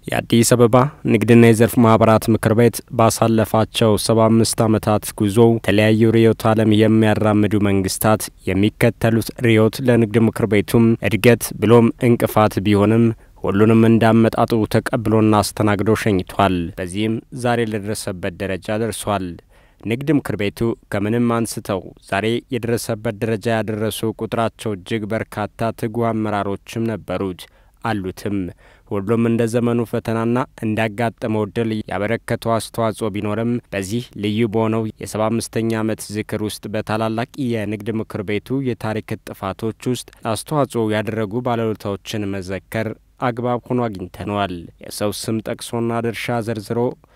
የአዲስ አበባ ንግድና የዘርፍ ማህበራት ምክር ቤት ባሳለፋቸው ሰባ አምስት ዓመታት ጉዞው የተለያዩ ርዕዮተ ዓለም የሚያራምዱ መንግስታት የሚከተሉት ርዕዮት ለንግድ ምክር ቤቱም እድገት ብሎም እንቅፋት ቢሆንም ሁሉንም እንዳመጣጡ ተቀብሎና አስተናግዶ ሸኝቷል። በዚህም ዛሬ ለደረሰበት ደረጃ ደርሷል። ንግድ ምክር ቤቱ ከምንም አንስተው ዛሬ የደረሰበት ደረጃ ያደረሱ ቁጥራቸው እጅግ በርካታ ትጉ አመራሮችም ነበሩት አሉትም። ሁሉም እንደ ዘመኑ ፈተናና እንዳጋጠመው ድል ያበረከተው አስተዋጽኦ ቢኖርም በዚህ ልዩ በሆነው የሰባ አምስተኛ ዓመት ዝክር ውስጥ በታላላቅ የንግድ ምክር ቤቱ የታሪክ ጥፋቶች ውስጥ አስተዋጽኦ ያደረጉ ባለውለታዎችን መዘከር አግባብ ሆኖ አግኝተነዋል። የሰው ስም ጠቅሶና ድርሻ ዘርዝሮ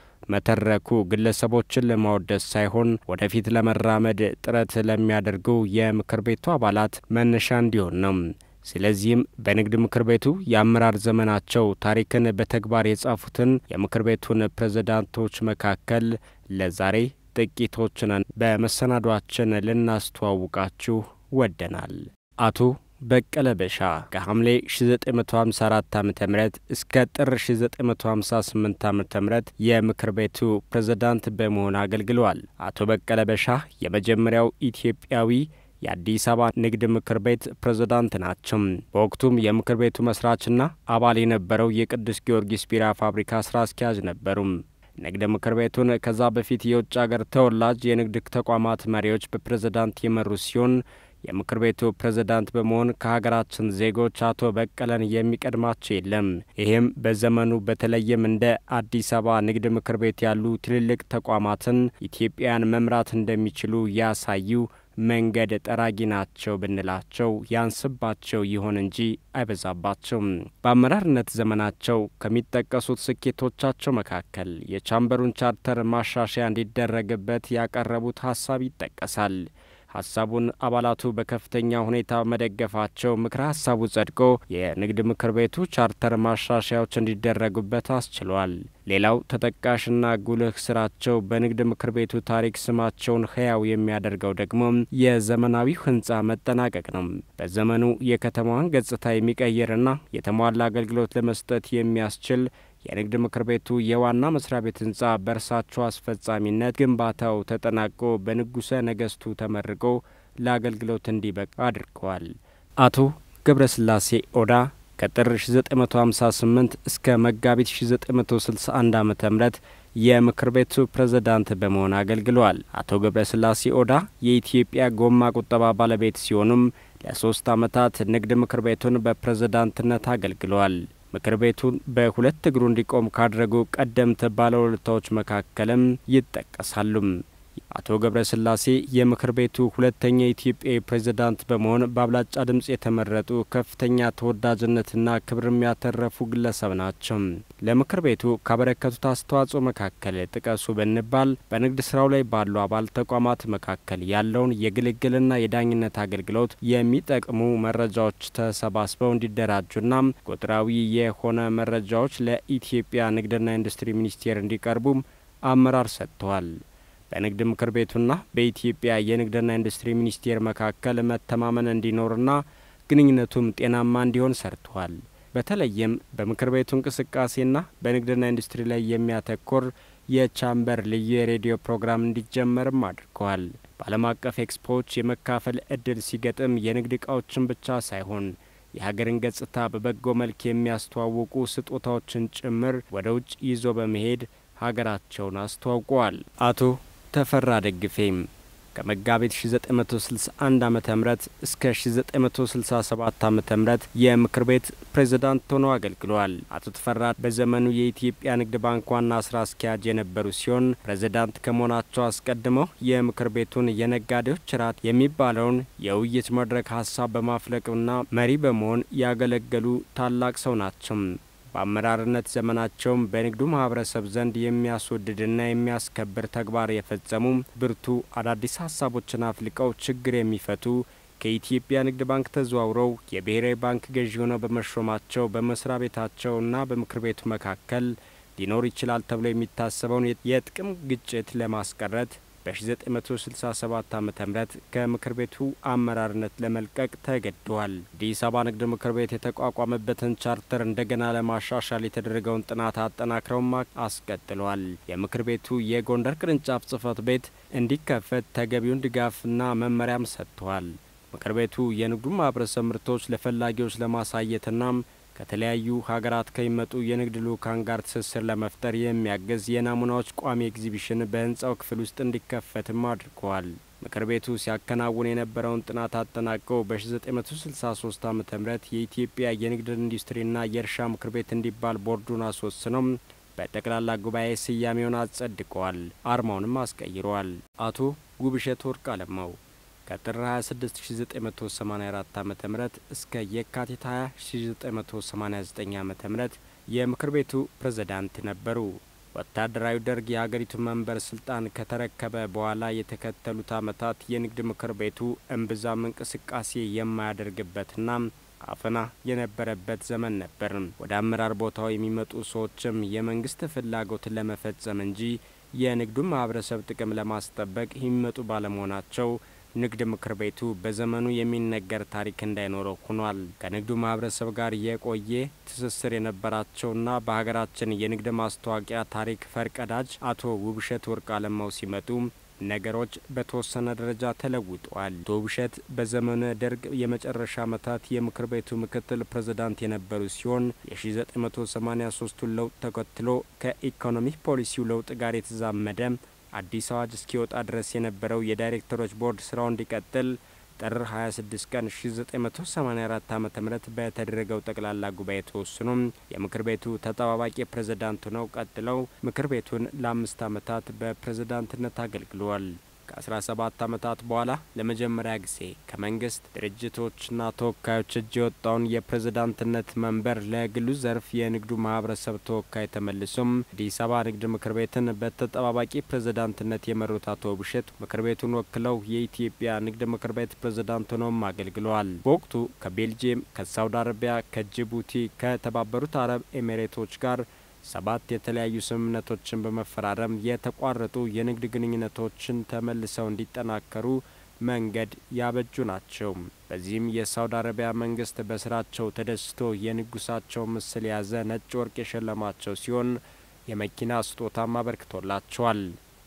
መተረኩ ግለሰቦችን ለማወደስ ሳይሆን ወደፊት ለመራመድ ጥረት ለሚያደርጉ የምክር ቤቱ አባላት መነሻ እንዲሆን ነው። ስለዚህም በንግድ ምክር ቤቱ የአመራር ዘመናቸው ታሪክን በተግባር የጻፉትን የምክር ቤቱን ፕሬዝዳንቶች መካከል ለዛሬ ጥቂቶችን በመሰናዷችን ልናስተዋውቃችሁ ወደናል። አቶ በቀለ በሻ ከሐምሌ 1954 ዓ ም እስከ ጥር 1958 ዓ ም የምክር ቤቱ ፕሬዝዳንት በመሆን አገልግለዋል። አቶ በቀለ በሻ የመጀመሪያው ኢትዮጵያዊ የአዲስ አበባ ንግድ ምክር ቤት ፕሬዝዳንት ናቸው። በወቅቱም የምክር ቤቱ መስራችና አባል የነበረው የቅዱስ ጊዮርጊስ ቢራ ፋብሪካ ስራ አስኪያጅ ነበሩም። ንግድ ምክር ቤቱን ከዛ በፊት የውጭ አገር ተወላጅ የንግድ ተቋማት መሪዎች በፕሬዝዳንት የመሩ ሲሆን የምክር ቤቱ ፕሬዝዳንት በመሆን ከሀገራችን ዜጎች አቶ በቀለን የሚቀድማቸው የለም። ይህም በዘመኑ በተለይም እንደ አዲስ አበባ ንግድ ምክር ቤት ያሉ ትልልቅ ተቋማትን ኢትዮጵያን መምራት እንደሚችሉ ያሳዩ መንገድ ጠራጊ ናቸው ብንላቸው ያንስባቸው ይሆን እንጂ አይበዛባቸውም። በአመራርነት ዘመናቸው ከሚጠቀሱት ስኬቶቻቸው መካከል የቻምበሩን ቻርተር ማሻሻያ እንዲደረግበት ያቀረቡት ሀሳብ ይጠቀሳል። ሀሳቡን አባላቱ በከፍተኛ ሁኔታ መደገፋቸው ምክረ ሀሳቡ ጸድቆ የንግድ ምክር ቤቱ ቻርተር ማሻሻያዎች እንዲደረጉበት አስችሏል። ሌላው ተጠቃሽና ጉልህ ስራቸው በንግድ ምክር ቤቱ ታሪክ ስማቸውን ህያው የሚያደርገው ደግሞ የዘመናዊው ህንፃ መጠናቀቅ ነው። በዘመኑ የከተማዋን ገጽታ የሚቀይርና የተሟላ አገልግሎት ለመስጠት የሚያስችል የንግድ ምክር ቤቱ የዋና መስሪያ ቤት ህንፃ በእርሳቸው አስፈጻሚነት ግንባታው ተጠናቆ በንጉሠ ነገስቱ ተመርቆ ለአገልግሎት እንዲበቃ አድርገዋል። አቶ ገብረስላሴ ኦዳ ከጥር 1958 እስከ መጋቢት 1961 ዓ ም የምክር ቤቱ ፕሬዝዳንት በመሆን አገልግለዋል። አቶ ገብረስላሴ ኦዳ የኢትዮጵያ ጎማ ቁጠባ ባለቤት ሲሆኑም ለሶስት ዓመታት ንግድ ምክር ቤቱን በፕሬዝዳንትነት አገልግለዋል። ምክር ቤቱን በሁለት እግሩ እንዲቆም ካደረጉ ቀደምት ባለውለታዎች መካከልም ይጠቀሳሉ። አቶ ገብረስላሴ የምክር ቤቱ ሁለተኛ የኢትዮጵያዊ ፕሬዝዳንት በመሆን በአብላጫ ድምፅ የተመረጡ ከፍተኛ ተወዳጅነትና ክብር የሚያተረፉ ግለሰብ ናቸው። ለምክር ቤቱ ካበረከቱት አስተዋጽኦ መካከል ጥቀሱ ብንባል በንግድ ስራው ላይ ባሉ አባል ተቋማት መካከል ያለውን የግልግልና የዳኝነት አገልግሎት የሚጠቅሙ መረጃዎች ተሰባስበው እንዲደራጁና ቁጥራዊ የሆነ መረጃዎች ለኢትዮጵያ ንግድና ኢንዱስትሪ ሚኒስቴር እንዲቀርቡም አመራር ሰጥተዋል። በንግድ ምክር ቤቱና በኢትዮጵያ የንግድና ኢንዱስትሪ ሚኒስቴር መካከል መተማመን እንዲኖርና ግንኙነቱም ጤናማ እንዲሆን ሰርተዋል። በተለይም በምክር ቤቱ እንቅስቃሴና በንግድና ኢንዱስትሪ ላይ የሚያተኮር የቻምበር ልዩ የሬዲዮ ፕሮግራም እንዲጀመርም አድርገዋል። በዓለም አቀፍ ኤክስፖዎች የመካፈል እድል ሲገጥም የንግድ እቃዎችን ብቻ ሳይሆን የሀገርን ገጽታ በበጎ መልክ የሚያስተዋውቁ ስጦታዎችን ጭምር ወደ ውጭ ይዞ በመሄድ ሀገራቸውን አስተዋውቀዋል። አቶ ተፈራ ደግፌም ከመጋቢት 1961 ዓ ም እስከ 1967 ዓ ም የምክር ቤት ፕሬዝዳንት ሆነው አገልግለዋል። አቶ ተፈራ በዘመኑ የኢትዮጵያ ንግድ ባንክ ዋና ስራ አስኪያጅ የነበሩ ሲሆን ፕሬዝዳንት ከመሆናቸው አስቀድመው የምክር ቤቱን የነጋዴዎች ራት የሚባለውን የውይይት መድረክ ሀሳብ በማፍለቅና መሪ በመሆን ያገለገሉ ታላቅ ሰው ናቸው። በአመራርነት ዘመናቸውም በንግዱ ማህበረሰብ ዘንድ የሚያስወድድና የሚያስከብር ተግባር የፈጸሙ ብርቱ አዳዲስ ሀሳቦችን አፍልቀው ችግር የሚፈቱ ከኢትዮጵያ ንግድ ባንክ ተዘዋውረው የብሔራዊ ባንክ ገዢ ሆነው በመሾማቸው በመስሪያ ቤታቸውና በምክር ቤቱ መካከል ሊኖር ይችላል ተብሎ የሚታሰበውን የጥቅም ግጭት ለማስቀረት በ1967 ዓ ም ከምክር ቤቱ አመራርነት ለመልቀቅ ተገደዋል። አዲስ አበባ ንግድ ምክር ቤት የተቋቋመበትን ቻርተር እንደገና ለማሻሻል የተደረገውን ጥናት አጠናክረውም አስቀጥለዋል። የምክር ቤቱ የጎንደር ቅርንጫፍ ጽህፈት ቤት እንዲከፈት ተገቢውን ድጋፍና መመሪያም ሰጥተዋል። ምክር ቤቱ የንግዱ ማህበረሰብ ምርቶች ለፈላጊዎች ለማሳየትና ከተለያዩ ሀገራት ከሚመጡ የንግድ ልኡካን ጋር ትስስር ለመፍጠር የሚያግዝ የናሙናዎች ቋሚ ኤግዚቢሽን በህንፃው ክፍል ውስጥ እንዲከፈትም አድርገዋል። ምክር ቤቱ ሲያከናውን የነበረውን ጥናት አጠናቀው በ1963 ዓ ም የኢትዮጵያ የንግድ ኢንዱስትሪና የእርሻ ምክር ቤት እንዲባል ቦርዱን አስወስነው በጠቅላላ ጉባኤ ስያሜውን አጸድቀዋል። አርማውንም አስቀይረዋል። አቶ ጉብሸት ወርቅ አለማው ከጥር 26 1984 ዓ.ም እስከ የካቲት 20 1989 ዓ.ም የምክር ቤቱ ፕሬዝዳንት ነበሩ። ወታደራዊ ደርግ የሀገሪቱ መንበር ስልጣን ከተረከበ በኋላ የተከተሉት ዓመታት የንግድ ምክር ቤቱ እምብዛም እንቅስቃሴ የማያደርግበትና አፈና የነበረበት ዘመን ነበር። ወደ አመራር ቦታው የሚመጡ ሰዎችም የመንግስት ፍላጎትን ለመፈጸም እንጂ የንግዱን ማህበረሰብ ጥቅም ለማስጠበቅ የሚመጡ ባለመሆናቸው ንግድ ምክር ቤቱ በዘመኑ የሚነገር ታሪክ እንዳይኖረው ሆኗል። ከንግዱ ማህበረሰብ ጋር የቆየ ትስስር የነበራቸውና በሀገራችን የንግድ ማስታወቂያ ታሪክ ፈርቀዳጅ አቶ ውብሸት ወርቅ አለማው ሲመጡ ነገሮች በተወሰነ ደረጃ ተለውጠዋል። አቶ ውብሸት በዘመነ ደርግ የመጨረሻ ዓመታት የምክር ቤቱ ምክትል ፕሬዝዳንት የነበሩ ሲሆን የ1983ቱን ለውጥ ተከትሎ ከኢኮኖሚ ፖሊሲው ለውጥ ጋር የተዛመደ አዲስ አዋጅ እስኪወጣ ድረስ የነበረው የዳይሬክተሮች ቦርድ ስራው እንዲቀጥል ጥር 26 ቀን 1984 ዓ ም በተደረገው ጠቅላላ ጉባኤ ተወስኖ የምክር ቤቱ ተጠባባቂ ፕሬዝዳንት ሆነው ቀጥለው ምክር ቤቱን ለአምስት ዓመታት በፕሬዝዳንትነት አገልግለዋል። ከ17 ዓመታት በኋላ ለመጀመሪያ ጊዜ ከመንግስት ድርጅቶችና ተወካዮች እጅ የወጣውን የፕሬዝዳንትነት መንበር ለግሉ ዘርፍ የንግዱ ማህበረሰብ ተወካይ ተመልሶም አዲስ አበባ ንግድ ምክር ቤትን በተጠባባቂ ፕሬዝዳንትነት የመሩት አቶ ውብሸት ምክር ቤቱን ወክለው የኢትዮጵያ ንግድ ምክር ቤት ፕሬዝዳንት ሆነውም አገልግለዋል። በወቅቱ ከቤልጅየም፣ ከሳውዲ አረቢያ፣ ከጅቡቲ፣ ከተባበሩት አረብ ኤሚሬቶች ጋር ሰባት የተለያዩ ስምምነቶችን በመፈራረም የተቋረጡ የንግድ ግንኙነቶችን ተመልሰው እንዲጠናከሩ መንገድ ያበጁ ናቸው። በዚህም የሳውዲ አረቢያ መንግስት በስራቸው ተደስቶ የንጉሳቸው ምስል የያዘ ነጭ ወርቅ የሸለማቸው ሲሆን የመኪና ስጦታም አበርክቶላቸዋል።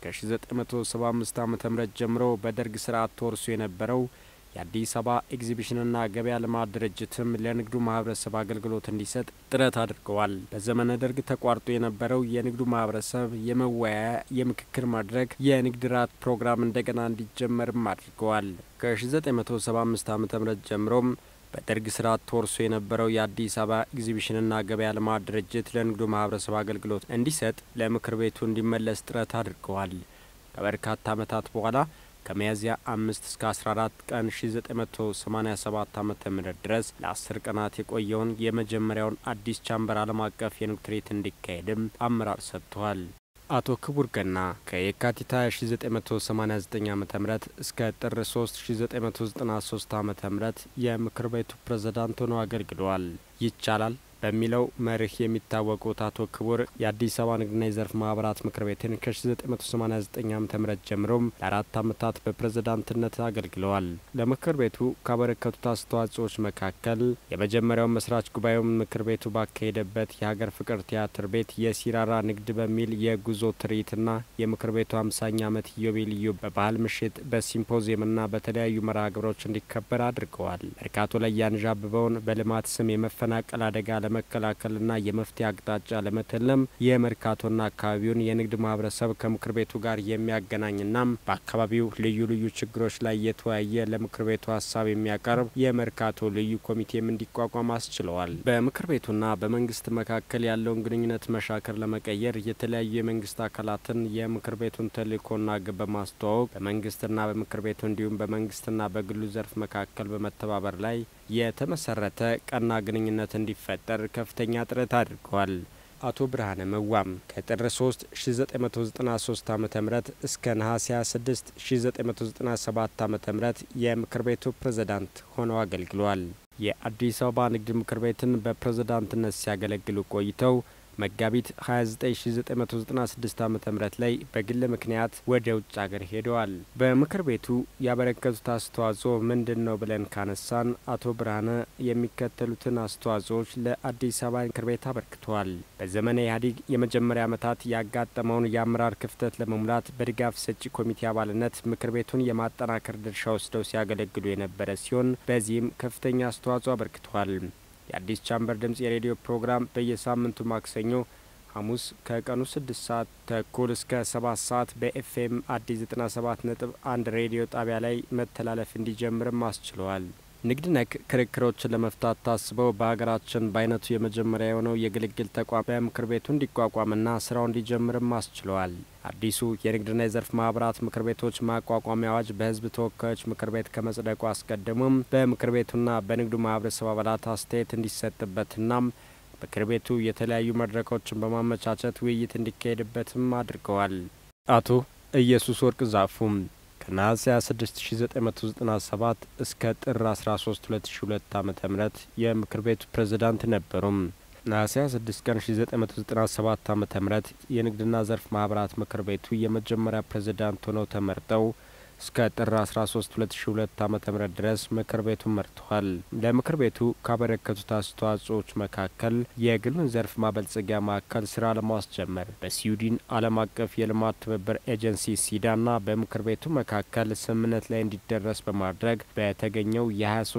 ከ1975 ዓ ም ጀምሮ በደርግ ስርዓት ተወርሶ የነበረው የአዲስ አበባ ኤግዚቢሽንና ገበያ ልማት ድርጅትም ለንግዱ ማህበረሰብ አገልግሎት እንዲሰጥ ጥረት አድርገዋል። በዘመነ ደርግ ተቋርጦ የነበረው የንግዱ ማህበረሰብ የመወያያ የምክክር መድረክ የንግድ ራት ፕሮግራም እንደገና እንዲጀመርም አድርገዋል። ከ1975 ዓ ም ጀምሮም በደርግ ስርዓት ተወርሶ የነበረው የአዲስ አበባ ኤግዚቢሽንና ገበያ ልማት ድርጅት ለንግዱ ማህበረሰብ አገልግሎት እንዲሰጥ ለምክር ቤቱ እንዲመለስ ጥረት አድርገዋል። ከበርካታ ዓመታት በኋላ ከሚያዝያ አምስት እስከ 14 ቀን 1987 ዓ ም ድረስ ለ10 ቀናት የቆየውን የመጀመሪያውን አዲስ ቻምበር ዓለም አቀፍ የንግድ ትርኢት እንዲካሄድም አመራር ሰጥተዋል። አቶ ክቡር ገና ከየካቲት 1989 ዓ ም እስከ ጥር 3 1993 ዓ ም የምክር ቤቱ ፕሬዝዳንት ሆነው አገልግለዋል። ይቻላል በሚለው መርህ የሚታወቁት አቶ ክቡር የአዲስ አበባ ንግድና የዘርፍ ማህበራት ምክር ቤትን ከ1989 ዓ ም ጀምሮም ለአራት ዓመታት በፕሬዝዳንትነት አገልግለዋል። ለምክር ቤቱ ካበረከቱት አስተዋጽኦዎች መካከል የመጀመሪያውን መስራች ጉባኤውን ምክር ቤቱ ባካሄደበት የሀገር ፍቅር ቲያትር ቤት የሲራራ ንግድ በሚል የጉዞ ትርኢትና የምክር ቤቱ አምሳኛ ዓመት ኢዮቤልዩ በባህል ምሽት በሲምፖዚየምና በተለያዩ መርሃ ግብሮች እንዲከበር አድርገዋል። መርካቶ ላይ ያንዣብበውን በልማት ስም የመፈናቀል አደጋ ለመከላከልና የመፍትሄ አቅጣጫ ለመተለም የመርካቶና አካባቢውን የንግድ ማህበረሰብ ከምክር ቤቱ ጋር የሚያገናኝና በአካባቢው ልዩ ልዩ ችግሮች ላይ የተወያየ ለምክር ቤቱ ሀሳብ የሚያቀርብ የመርካቶ ልዩ ኮሚቴም እንዲቋቋም አስችለዋል። በምክር ቤቱና በመንግስት መካከል ያለውን ግንኙነት መሻከር ለመቀየር የተለያዩ የመንግስት አካላትን የምክር ቤቱን ተልእኮና ግብ በማስተዋወቅ በመንግስትና በምክር ቤቱ እንዲሁም በመንግስትና በግሉ ዘርፍ መካከል በመተባበር ላይ የተመሰረተ ቀና ግንኙነት እንዲፈጠር ከፍተኛ ጥረት አድርገዋል። አቶ ብርሃነ መዋም ከጥር 3 1993 ዓ ም እስከ ነሐሴ 26 1997 ዓ ም የምክር ቤቱ ፕሬዝዳንት ሆነው አገልግለዋል። የአዲስ አበባ ንግድ ምክር ቤትን በፕሬዝዳንትነት ሲያገለግሉ ቆይተው መጋቢት 29996 ዓ ም ላይ በግል ምክንያት ወደ ውጭ ሀገር ሄደዋል። በምክር ቤቱ ያበረከቱት አስተዋጽኦ ምንድን ነው ብለን ካነሳን አቶ ብርሃነ የሚከተሉትን አስተዋጽኦዎች ለአዲስ አበባ ምክር ቤት አበርክተዋል። በዘመነ ኢህአዴግ የመጀመሪያ ዓመታት ያጋጠመውን የአመራር ክፍተት ለመሙላት በድጋፍ ሰጪ ኮሚቴ አባልነት ምክር ቤቱን የማጠናከር ድርሻ ወስደው ሲያገለግሉ የነበረ ሲሆን በዚህም ከፍተኛ አስተዋጽኦ አበርክተዋል። የአዲስ ቻምበር ድምጽ የሬዲዮ ፕሮግራም በየሳምንቱ ማክሰኞ ሐሙስ ከቀኑ ስድስት ሰዓት ተኩል እስከ ሰባት ሰዓት በኤፍኤም አዲስ ዘጠና ሰባት ነጥብ አንድ ሬዲዮ ጣቢያ ላይ መተላለፍ እንዲጀምርም አስችለዋል። ንግድ ነክ ክርክሮችን ለመፍታት ታስበው በሀገራችን በአይነቱ የመጀመሪያ የሆነው የግልግል ተቋም በምክር ቤቱ እንዲቋቋምና ስራው እንዲጀምርም አስችለዋል። አዲሱ የንግድና የዘርፍ ማህበራት ምክር ቤቶች ማቋቋሚያ አዋጅ በሕዝብ ተወካዮች ምክር ቤት ከመጽደቁ አስቀድሞም በምክር ቤቱና በንግዱ ማህበረሰብ አባላት አስተያየት እንዲሰጥበትና ምክር ቤቱ የተለያዩ መድረኮችን በማመቻቸት ውይይት እንዲካሄድበትም አድርገዋል። አቶ ኢየሱስ ወርቅ ዛፉም ከነሐሴ 26997 እስከ ጥር 13 2002 ዓ ም የምክር ቤቱ ፕሬዝዳንት ነበሩም። ነሐሴ 26 ቀን 1997 ዓ ም የንግድና ዘርፍ ማህበራት ምክር ቤቱ የመጀመሪያ ፕሬዝዳንት ሆነው ተመርጠው እስከ ጥር 13 2002 ዓ.ም ድረስ ምክር ቤቱን መርተዋል። ለምክር ቤቱ ካበረከቱት አስተዋጽኦዎች መካከል የግሉን ዘርፍ ማበልጸጊያ ማዕከል ስራ ለማስጀመር በስዊድን ዓለም አቀፍ የልማት ትብብር ኤጀንሲ ሲዳና በምክር ቤቱ መካከል ስምምነት ላይ እንዲደረስ በማድረግ በተገኘው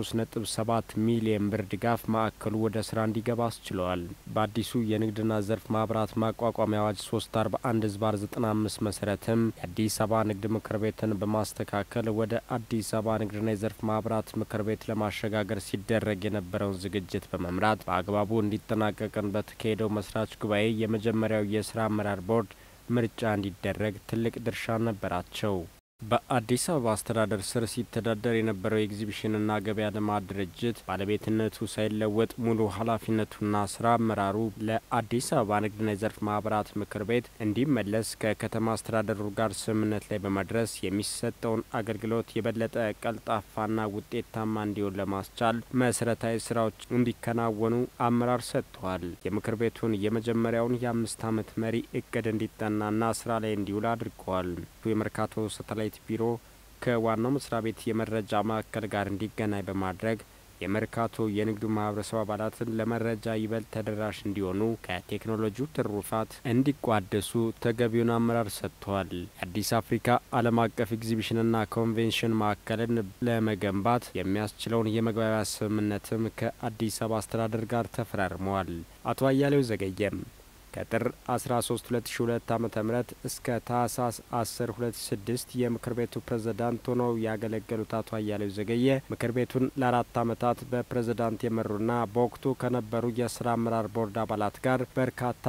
የ23.7 ሚሊዮን ብር ድጋፍ ማዕከሉ ወደ ስራ እንዲገባ አስችለዋል። በአዲሱ የንግድና ዘርፍ ማህበራት ማቋቋሚያ አዋጅ 341 ዝባር 95 መሰረትም የአዲስ አበባ ንግድ ምክር ቤትን በማ ማስተካከል ወደ አዲስ አበባ ንግድና የዘርፍ ማህበራት ምክር ቤት ለማሸጋገር ሲደረግ የነበረውን ዝግጅት በመምራት በአግባቡ እንዲጠናቀቅን በተካሄደው መስራች ጉባኤ የመጀመሪያው የስራ አመራር ቦርድ ምርጫ እንዲደረግ ትልቅ ድርሻ ነበራቸው። በአዲስ አበባ አስተዳደር ስር ሲተዳደር የነበረው የኤግዚቢሽንና ገበያ ልማት ድርጅት ባለቤትነቱ ሳይለወጥ ሙሉ ኃላፊነቱና ስራ አመራሩ ለአዲስ አበባ ንግድና የዘርፍ ማህበራት ምክር ቤት እንዲመለስ ከከተማ አስተዳደሩ ጋር ስምምነት ላይ በመድረስ የሚሰጠውን አገልግሎት የበለጠ ቀልጣፋና ውጤታማ እንዲሆን ለማስቻል መሰረታዊ ስራዎች እንዲከናወኑ አመራር ሰጥተዋል። የምክር ቤቱን የመጀመሪያውን የአምስት ዓመት መሪ እቅድ እንዲጠናና ስራ ላይ እንዲውል አድርገዋል። የመርካቶ ሳተላይት ቢሮ ከዋናው መስሪያ ቤት የመረጃ ማዕከል ጋር እንዲገናኝ በማድረግ የመርካቶ የንግዱ ማህበረሰብ አባላትን ለመረጃ ይበልጥ ተደራሽ እንዲሆኑ ከቴክኖሎጂው ትሩፋት እንዲቋደሱ ተገቢውን አመራር ሰጥተዋል። የአዲስ አፍሪካ ዓለም አቀፍ ኤግዚቢሽንና ኮንቬንሽን ማዕከልን ለመገንባት የሚያስችለውን የመግባቢያ ስምምነትም ከአዲስ አበባ አስተዳደር ጋር ተፈራርመዋል። አቶ አያሌው ዘገየም ከጥር 13 2002 ዓ.ም እስከ ታህሳስ 10 2006 የምክር ቤቱ ፕሬዝዳንት ሆነው ያገለገሉት አቶ አያሌው ዘገየ ምክር ቤቱን ለአራት ዓመታት በፕሬዝዳንት የመሩና በወቅቱ ከነበሩ የስራ አመራር ቦርድ አባላት ጋር በርካታ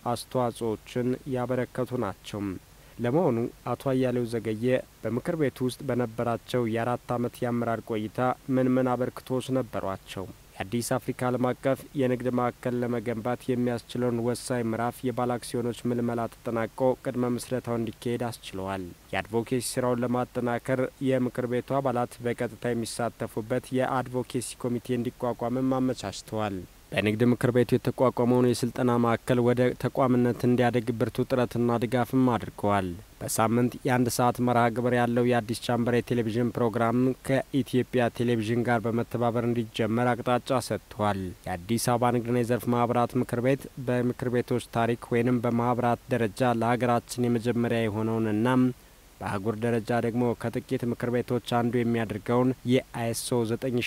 አስተዋጽኦችን ያበረከቱ ናቸው። ለመሆኑ አቶ አያሌው ዘገየ በምክር ቤቱ ውስጥ በነበራቸው የአራት ዓመት የአመራር ቆይታ ምን ምን አበርክቶች ነበሯቸው? የአዲስ አፍሪካ ዓለም አቀፍ የንግድ ማዕከል ለመገንባት የሚያስችለውን ወሳኝ ምዕራፍ የባለ አክሲዮኖች ምልመላ ተጠናቆ ቅድመ ምስረታው እንዲካሄድ አስችለዋል። የአድቮኬሲ ስራውን ለማጠናከር የምክር ቤቱ አባላት በቀጥታ የሚሳተፉበት የአድቮኬሲ ኮሚቴ እንዲቋቋምም አመቻችተዋል። በንግድ ምክር ቤቱ የተቋቋመውን የስልጠና ማዕከል ወደ ተቋምነት እንዲያደግ ብርቱ ጥረትና ድጋፍም አድርገዋል። በሳምንት የአንድ ሰዓት መርሃ ግብር ያለው የአዲስ ቻምበር የቴሌቪዥን ፕሮግራም ከኢትዮጵያ ቴሌቪዥን ጋር በመተባበር እንዲጀመር አቅጣጫ ሰጥቷል። የአዲስ አበባ ንግድና የዘርፍ ማህበራት ምክር ቤት በምክር ቤቶች ታሪክ ወይንም በማህበራት ደረጃ ለሀገራችን የመጀመሪያ የሆነውንና በአህጉር ደረጃ ደግሞ ከጥቂት ምክር ቤቶች አንዱ የሚያደርገውን የአይኤስኦ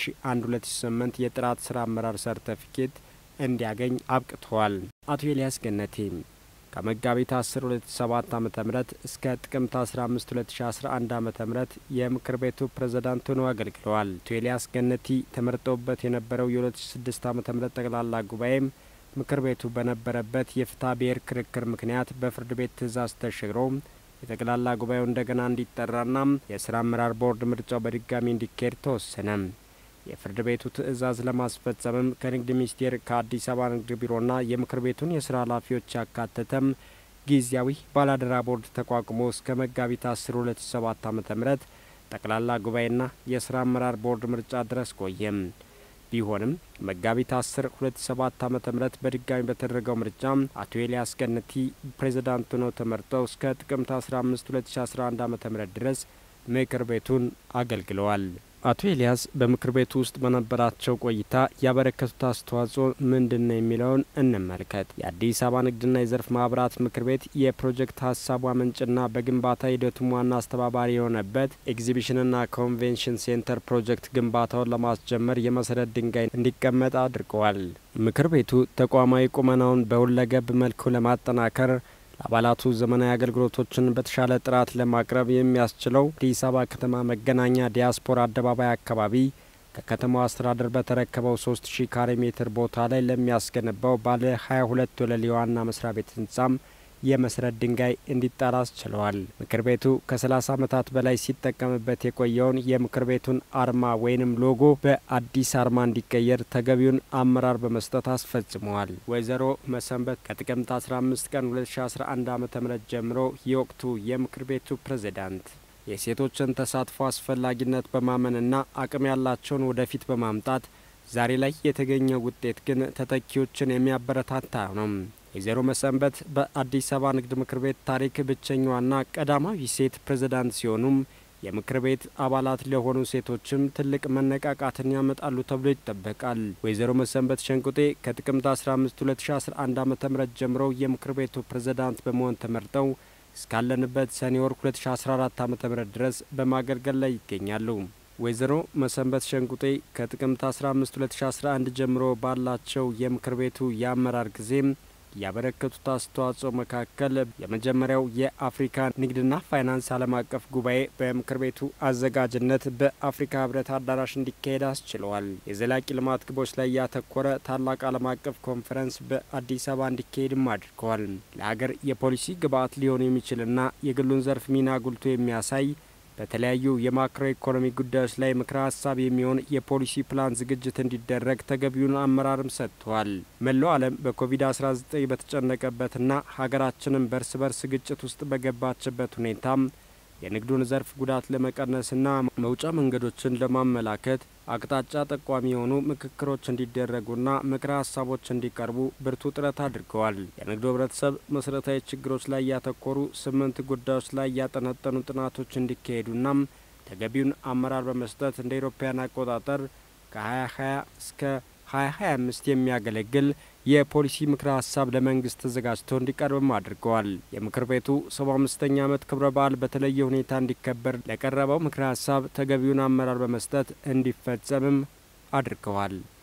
9001/2008 የጥራት ስራ አመራር ሰርተፊኬት እንዲያገኝ አብቅተዋል። አቶ ኤልያስ ገነቴ ከመጋቢት 10 2007 ዓ.ም እስከ ጥቅምት 15 2011 ዓ.ም የምክር ቤቱ ፕሬዝዳንት ሆነው አገልግለዋል። አቶ ኤልያስ ገነቲ ተመርጠውበት የነበረው የ2006 ዓ.ም ጠቅላላ ጉባኤም ምክር ቤቱ በነበረበት የፍትሐ ብሔር ክርክር ምክንያት በፍርድ ቤት ትዕዛዝ ተሽሮ የጠቅላላ ጉባኤው እንደገና እንዲጠራና የስራ አመራር ቦርድ ምርጫው በድጋሚ እንዲካሄድ ተወሰነ። የፍርድ ቤቱ ትዕዛዝ ለማስፈጸምም ከንግድ ሚኒስቴር ከአዲስ አበባ ንግድ ቢሮና የምክር ቤቱን የስራ ኃላፊዎች ያካተተም ጊዜያዊ ባላደራ ቦርድ ተቋቁሞ እስከ መጋቢት 10 2007 ዓ.ም ጠቅላላ ጉባኤና የስራ አመራር ቦርድ ምርጫ ድረስ ቆየም። ቢሆንም መጋቢት 10 2007 ዓ.ም በድጋሚ በተደረገው ምርጫ አቶ ኤልያስ ገነቲ ፕሬዝዳንት ሆነው ተመርጠው እስከ ጥቅምት 15 2011 ዓ.ም ድረስ ምክር ቤቱን አገልግለዋል። አቶ ኤልያስ በምክር ቤቱ ውስጥ በነበራቸው ቆይታ ያበረከቱት አስተዋጽኦ ምንድን ነው የሚለውን እንመልከት። የአዲስ አበባ ንግድና የዘርፍ ማህበራት ምክር ቤት የፕሮጀክት ሀሳቡ አመንጭና በግንባታ ሂደቱም ዋና አስተባባሪ የሆነበት ኤግዚቢሽንና ኮንቬንሽን ሴንተር ፕሮጀክት ግንባታውን ለማስጀመር የመሰረት ድንጋይ እንዲቀመጥ አድርገዋል። ምክር ቤቱ ተቋማዊ ቁመናውን በሁለገብ መልኩ ለማጠናከር ለአባላቱ ዘመናዊ አገልግሎቶችን በተሻለ ጥራት ለማቅረብ የሚያስችለው አዲስ አበባ ከተማ መገናኛ ዲያስፖራ አደባባይ አካባቢ ከከተማው አስተዳደር በተረከበው ሶስት ሺህ ካሬ ሜትር ቦታ ላይ ለሚያስገነባው ባለ ሀያ ሁለት ወለል የዋና መስሪያ ቤት ህንጻም የመሰረት ድንጋይ እንዲጣል አስችለዋል። ምክር ቤቱ ከ30 ዓመታት በላይ ሲጠቀምበት የቆየውን የምክር ቤቱን አርማ ወይንም ሎጎ በአዲስ አርማ እንዲቀየር ተገቢውን አመራር በመስጠት አስፈጽመዋል። ወይዘሮ መሰንበት ከጥቅምት 15 ቀን 2011 ዓ ም ጀምሮ የወቅቱ የምክር ቤቱ ፕሬዝዳንት የሴቶችን ተሳትፎ አስፈላጊነት በማመንና አቅም ያላቸውን ወደፊት በማምጣት ዛሬ ላይ የተገኘው ውጤት ግን ተተኪዎችን የሚያበረታታ ነው። ወይዘሮ መሰንበት በአዲስ አበባ ንግድ ምክር ቤት ታሪክ ብቸኛዋና ቀዳማዊ ሴት ፕሬዝዳንት ሲሆኑም የምክር ቤት አባላት ለሆኑ ሴቶችም ትልቅ መነቃቃትን ያመጣሉ ተብሎ ይጠበቃል። ወይዘሮ መሰንበት ሸንቁጤ ከጥቅምት 15 2011 ዓ ም ጀምሮ የምክር ቤቱ ፕሬዝዳንት በመሆን ተመርጠው እስካለንበት ሰኔ ወር 2014 ዓ ም ድረስ በማገልገል ላይ ይገኛሉ። ወይዘሮ መሰንበት ሸንቁጤ ከጥቅምት 15 2011 ጀምሮ ባላቸው የምክር ቤቱ የአመራር ጊዜም ያበረከቱት አስተዋጽኦ መካከል የመጀመሪያው የአፍሪካ ንግድና ፋይናንስ ዓለም አቀፍ ጉባኤ በምክር ቤቱ አዘጋጅነት በአፍሪካ ሕብረት አዳራሽ እንዲካሄድ አስችለዋል። የዘላቂ ልማት ግቦች ላይ ያተኮረ ታላቅ ዓለም አቀፍ ኮንፈረንስ በአዲስ አበባ እንዲካሄድም አድርገዋል። ለሀገር የፖሊሲ ግብዓት ሊሆን የሚችልና የግሉን ዘርፍ ሚና ጉልቶ የሚያሳይ በተለያዩ የማክሮ ኢኮኖሚ ጉዳዮች ላይ ምክረ ሀሳብ የሚሆን የፖሊሲ ፕላን ዝግጅት እንዲደረግ ተገቢውን አመራርም ሰጥተዋል። መላው ዓለም በኮቪድ-19 በተጨነቀበትና ሀገራችንም በእርስ በርስ ግጭት ውስጥ በገባችበት ሁኔታም የንግዱን ዘርፍ ጉዳት ለመቀነስና መውጫ መንገዶችን ለማመላከት አቅጣጫ ጠቋሚ የሆኑ ምክክሮች እንዲደረጉና ምክረ ሀሳቦች እንዲቀርቡ ብርቱ ጥረት አድርገዋል። የንግዱ ህብረተሰብ መሰረታዊ ችግሮች ላይ ያተኮሩ ስምንት ጉዳዮች ላይ ያጠነጠኑ ጥናቶች እንዲካሄዱና ተገቢውን አመራር በመስጠት እንደ ኢሮፓያን አቆጣጠር ከ2020 እስከ 2025 የሚያገለግል የፖሊሲ ምክረ ሀሳብ ለመንግስት ተዘጋጅቶ እንዲቀርብም አድርገዋል። የምክር ቤቱ 75ኛ ዓመት ክብረ በዓል በተለየ ሁኔታ እንዲከበር ለቀረበው ምክረ ሀሳብ ተገቢውን አመራር በመስጠት እንዲፈጸምም አድርገዋል።